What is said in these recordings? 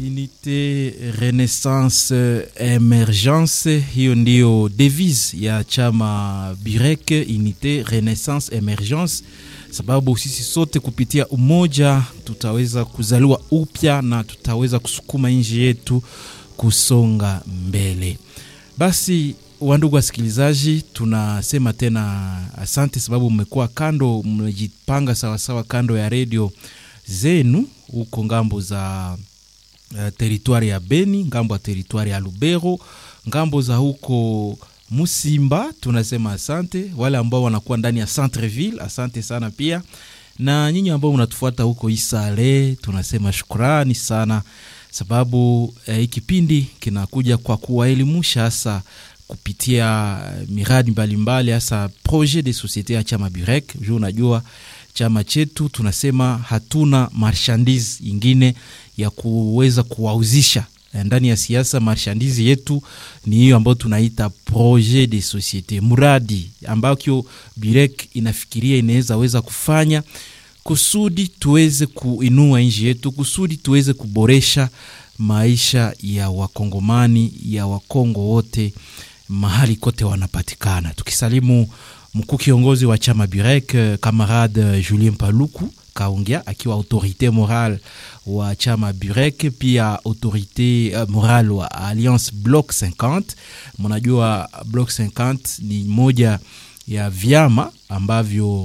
Unité Renaissance Emergence, hiyo ndiyo devise ya chama Birek, Unité Renaissance Emergence, sababu sisi sote kupitia umoja tutaweza kuzaliwa upya na tutaweza kusukuma nchi yetu kusonga mbele. Basi wandugu wasikilizaji, tunasema tena asante, sababu mmekuwa kando, mmejipanga sawasawa kando ya redio zenu huko ngambo za uh, teritwari ya Beni, ngambo ya teritwari ya Lubero, ngambo za huko Musimba, tunasema asante. Wale ambao wanakuwa ndani ya Centreville, asante sana pia, na nyinyi ambao mnatufuata huko Isale, tunasema shukrani sana, sababu hii eh, kipindi kinakuja kwa kuwaelimusha hasa kupitia miradi mbalimbali hasa projet de societe ya chama Burek. Juu unajua chama chetu tunasema hatuna marchandise ingine ya kuweza kuwauzisha ndani ya siasa. Marchandise yetu ni hiyo ambayo tunaita projet de societe, mradi ambao Burek inafikiria inaweza weza kufanya kusudi tuweze kuinua nchi yetu, kusudi tuweze kuboresha maisha ya wakongomani ya wakongo wote mahali kote wanapatikana. Tukisalimu mkuu kiongozi wa chama Burek kamarade Julien Paluku kaongea akiwa autorite morale wa chama Burek, pia autorite uh, morale wa Alliance Bloc 50. Mnajua Bloc 50 ni moja ya vyama ambavyo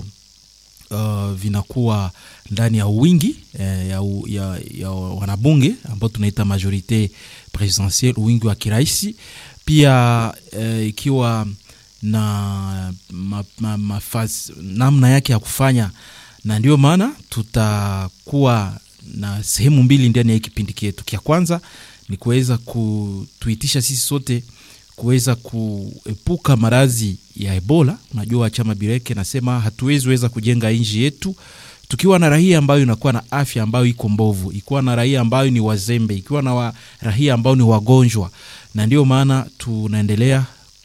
uh, vinakuwa ndani ya wingi eh, ya, ya, ya wanabunge ambao tunaita majorite presidentielle, wingi wa kiraisi pia eh, ikiwa na ma, ma, mafasi, namna yake ya kufanya, na ndio maana tutakuwa na sehemu mbili ndani ya hii kipindi chetu. Kia kwanza ni kuweza kutuitisha sisi sote kuweza kuepuka maradhi ya Ebola. Unajua chama Bireke nasema hatuwezi weza kujenga nchi yetu tukiwa na raia ambayo inakuwa na afya ambayo iko mbovu, ikiwa na raia ambayo ni wazembe, ikiwa na wa, raia ambao ni wagonjwa, na ndio maana tunaendelea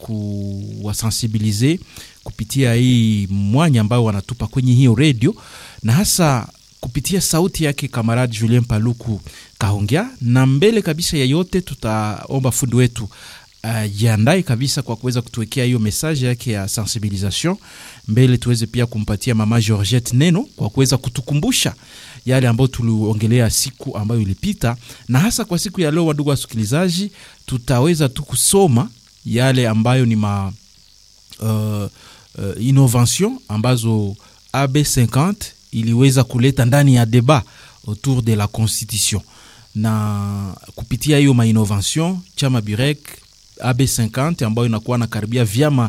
kuwasensibilize kupitia hii mwanya ambayo wanatupa kwenye hiyo redio, na hasa kupitia sauti yake kamaradi Julien Paluku kaongea. Na mbele kabisa ya yote, tutaomba fundi wetu jiandae uh, kabisa kwa kuweza kutuwekea hiyo message yake ya sensibilisation mbele, tuweze pia kumpatia mama Georgette neno kwa kuweza kutukumbusha yale ambayo tuliongelea siku ambayo ilipita, na hasa kwa siku ya leo, wadugu wasikilizaji, tutaweza tu kusoma yale ambayo ni ma uh, uh, innovation ambazo AB50 iliweza kuleta ndani ya debat autour de la constitution, na kupitia hiyo ma innovation chama Burek AB50 ambayo inakuwa na karibia vyama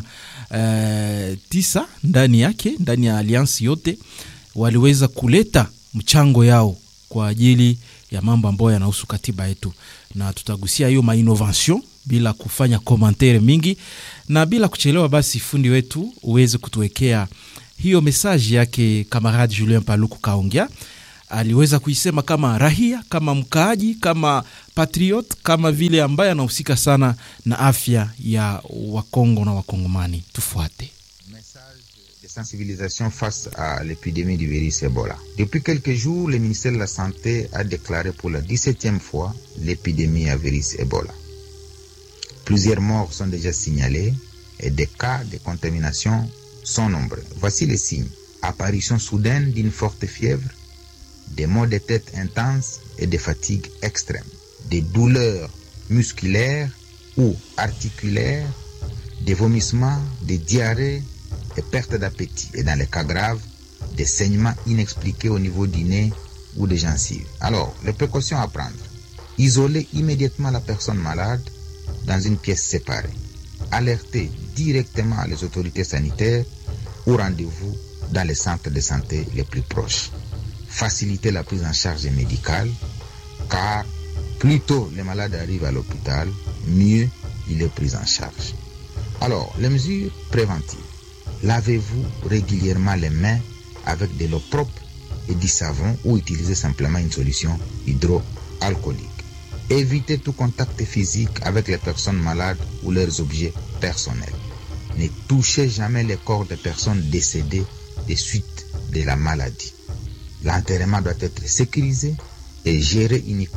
uh, tisa ndani yake, ndani ya alliance yote, waliweza kuleta mchango yao kwa ajili ya mambo ambayo yanahusu katiba yetu, na tutagusia hiyo mainnovation bila kufanya komantere mingi na bila kuchelewa. Basi fundi wetu uweze kutuwekea hiyo mesaji yake. Kamaradi Julien Paluku kaongea aliweza kuisema kama rahia, kama mkaaji, kama patriot, kama vile ambaye anahusika sana na afya ya Wakongo na Wakongomani. Tufuate message de sensibilisation face à l'épidémie du virus Ebola. Depuis quelques jours, le ministère de la Santé a déclaré pour la 17e fois l'épidémie à virus Ebola. Plusieurs morts sont déjà signalés et des cas de contamination sont nombreux. Voici les signes. Apparition soudaine d'une forte fièvre, des maux de tête intenses et des fatigues extrêmes, des douleurs musculaires ou articulaires, des vomissements, des diarrhées et perte d'appétit. Et dans les cas graves, des saignements inexpliqués au niveau du nez ou des gencives. Alors, les précautions à prendre. Isoler immédiatement la personne malade dans une pièce séparée. Alerter directement les autorités sanitaires ou rendez-vous dans les centres de santé les plus proches. Faciliter la prise en charge médicale, car plus tôt les malades arrivent à l'hôpital, mieux il est pris en charge. Alors, les mesures préventives. Lavez-vous régulièrement les mains avec de l'eau propre et du savon ou utilisez simplement une solution hydroalcoolique. Évitez tout contact physique avec les personnes malades ou leurs objets personnels. Ne touchez jamais les corps des personnes décédées des suites de la maladie. L'enterrement doit être sécurisé et géré uniquement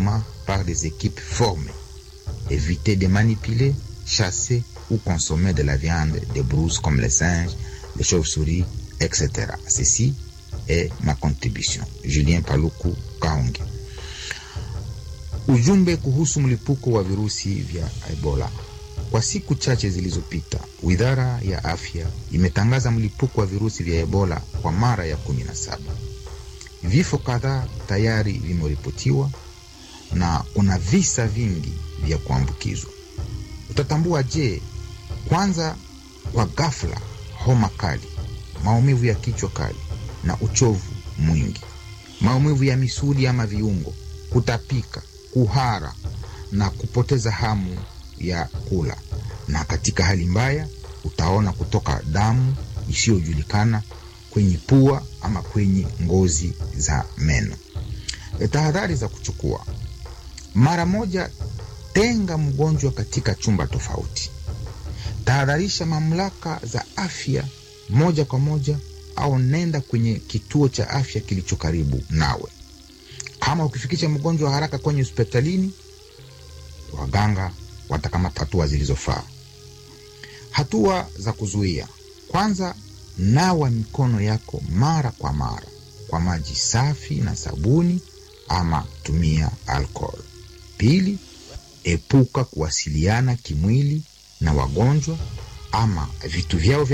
par des équipes formées. Évitez de manipuler, chasser ou consommer de la viande des brouses comme les singes, les chauves-souris, etc. Ceci est ma contribution. Julien Paluku Kaonge. Ujumbe kuhusu mlipuko wa virusi vya Ebola. Kwa siku chache zilizopita, Wizara ya Afya imetangaza mlipuko wa virusi vya Ebola kwa mara ya kumi na saba. Vifo kadhaa tayari vimeripotiwa na kuna visa vingi vya kuambukizwa. Utatambua je? Kwanza, kwa ghafla, homa kali, maumivu ya kichwa kali na uchovu mwingi, maumivu ya misuli ama viungo, kutapika, kuhara na kupoteza hamu ya kula, na katika hali mbaya utaona kutoka damu isiyojulikana kwenye pua ama kwenye ngozi za meno. E, tahadhari za kuchukua: mara moja, tenga mgonjwa katika chumba tofauti. Tahadharisha mamlaka za afya moja kwa moja, au nenda kwenye kituo cha afya kilicho karibu nawe. Kama ukifikisha mgonjwa haraka kwenye hospitalini, waganga watakamata hatua zilizofaa. Hatua za kuzuia: kwanza, nawa mikono yako mara kwa mara kwa maji safi na sabuni, ama tumia alcohol. Pili, epuka kuwasiliana kimwili na wagonjwa ama vitu vyao vya